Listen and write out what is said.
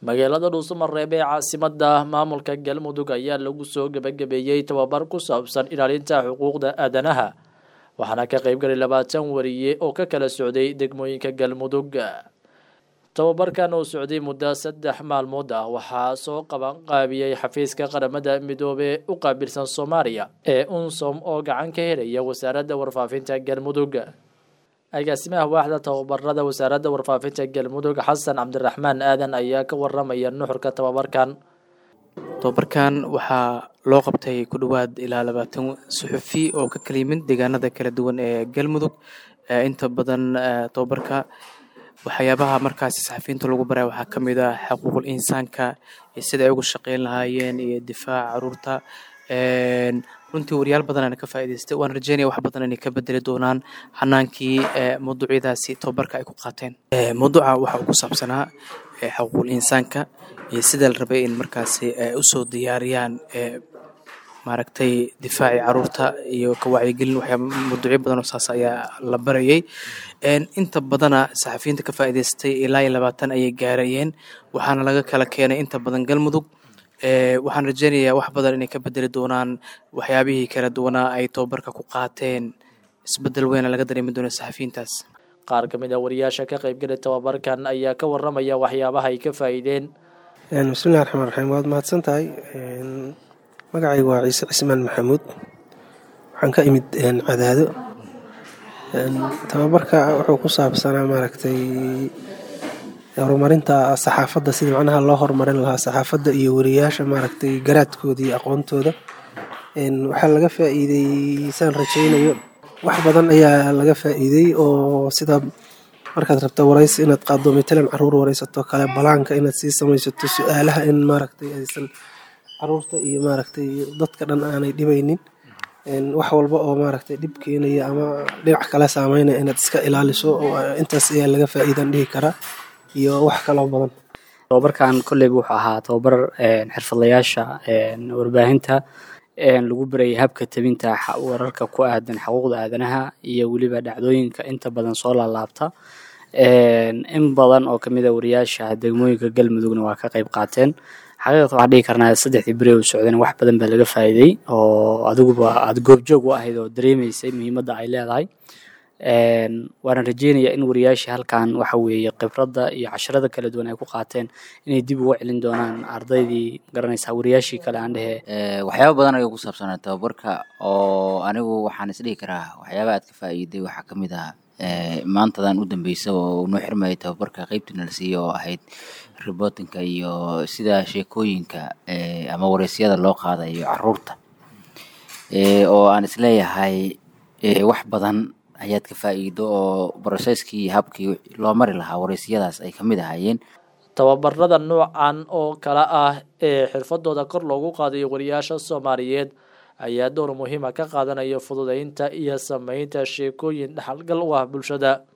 magaalada dhuusamareeb ee caasimada maamulka galmudug ayaa lagu soo gebagabeeyey tababar ku saabsan ilaalinta xuquuqda aadanaha waxaana ka qeybgalay labaatan wariye oo ka kala socday degmooyinka galmudug tababarkan oo socday muddo saddex maalmood ah waxaa soo qaban qaabiyey xafiiska qaramada midoobe u qaabilsan soomaaliya ee unsom oo gacan ka helaya wasaaradda warfaafinta galmudug agaasimaha waaxda tababarada wasaaradda warfaafinta galmudug xasan cabdiraxmaan aadan ayaa ka waramaya nuxurka tababarkan tababarkan waxaa loo qabtay ku dhowaad ilaa labaatan suxufi oo ka kala yimid deegaanada kala duwan ee galmudug inta badan tababarka waxyaabaha markaasi saxafiyiinta lagu baraya waxaa ka mid ah xuquuqul insaanka iyo sida ay uga shaqeyn lahaayeen iyo difaaca caruurta runtii wariyaal badan ka faa'idaystay waan rajeynaya wax badan inay ka bedeli doonaan hanaankii mawduucyadaasi tababarka ay ku qaateen mawduuca waxa uu ku saabsanaa xuquuqul insaanka iyo sida la rabay in markaasi usoo diyaariyaan maaragtay difaacii caruurta iyo ka wacyigelin waxyaaba mawduucyo badan oo saas ayaa la barayay inta badana saxafiyiinta ka faa'idaystay ilaa iyo labaatan ayay gaarayeen waxaana laga kala keenay inta badan galmudug waxaan rajeynayaa wax badan inay ka bedeli doonaan waxyaabihii kala duwanaa ay tababarka ku qaateen isbedel weyna laga dareemi doono saxafiyiintaas qaar ka mid a wariyaasha ka qaybgalay tababarkan ayaa ka waramaya waxyaabaha ay ka faa'iideen bismillahi raxmaan raxiim waad mahadsan tahay magacaygu waa ciise cismaan maxamuud waxaan ka imid cadaado tababarka wuxuu ku saabsanaa maaragtay horumarinta saxaafadda sidii macnaha loo horumarin lahaa saxaafadda iyo wariyaasha maaragtay garaadkooda iyo aqoontooda waxaa laga faa'iidey saan rajaynayo wax badan ayaa laga faa'iidey oo sida markaad rabto waraysi inaad qaado matalan caruur waraysato kale balaanka inaad sii samaysato su-aalaha in maaragtay aysan caruurta iyo maaragtay dadka dhan aanay dhibaynin wax walba oo maaragtay dhib keenaya ama dhinac kale saameynaya inaad iska ilaaliso intaas ayaa laga faa'iidan dhihi karaa iyo wax kaloo badan tababarkan kolleyba wuxuu ahaa tababar xirfadlayaasha warbaahinta lagu barayay habka tabinta wararka ku aadan xuquuqda aadanaha iyo weliba dhacdooyinka inta badan soo laalaabta in badan oo kamid a wariyaasha degmooyinka galmudugna waa ka qayb qaateen xaqiiqata waxaan dhihi karnaa saddexdii beri u socdeen wax badan baa laga faa'iiday oo adiguba aada goobjoog u ahayd oo dareemaysay muhiimadda ay leedahay waana rajeynayaa in wariyaasha halkan waxa weeye khibradda iyo casharada kala duwan ay ku qaateen inay dib uga celin doonaan ardaydii garanaysaa wariyaashii kale aan dhehe waxyaaba badan ayuu ku saabsanaa tababarka oo anigu waxaan isdhihi karaa waxyaaba aad ka faa'iiday waxaa ka mid ah maantadan u dambeysa oo noo xirmayay tababarka qeybtiina la siiyo oo ahayd ribotinka iyo sida sheekooyinka ama wareysyada loo qaadayo caruurta oo aan isleeyahay wax badan ayaad ka faa'iido oo broseskii habkii loo mari lahaa wareysiyadaas ay ka mid ahaayeen tababarada noocan oo kale ah ee xirfadooda kor loogu qaadayo wariyaasha soomaaliyeed ayaa door muhiima ka qaadanaya fududeynta iyo sameynta sheekooyin dhaxalgal u ah bulshada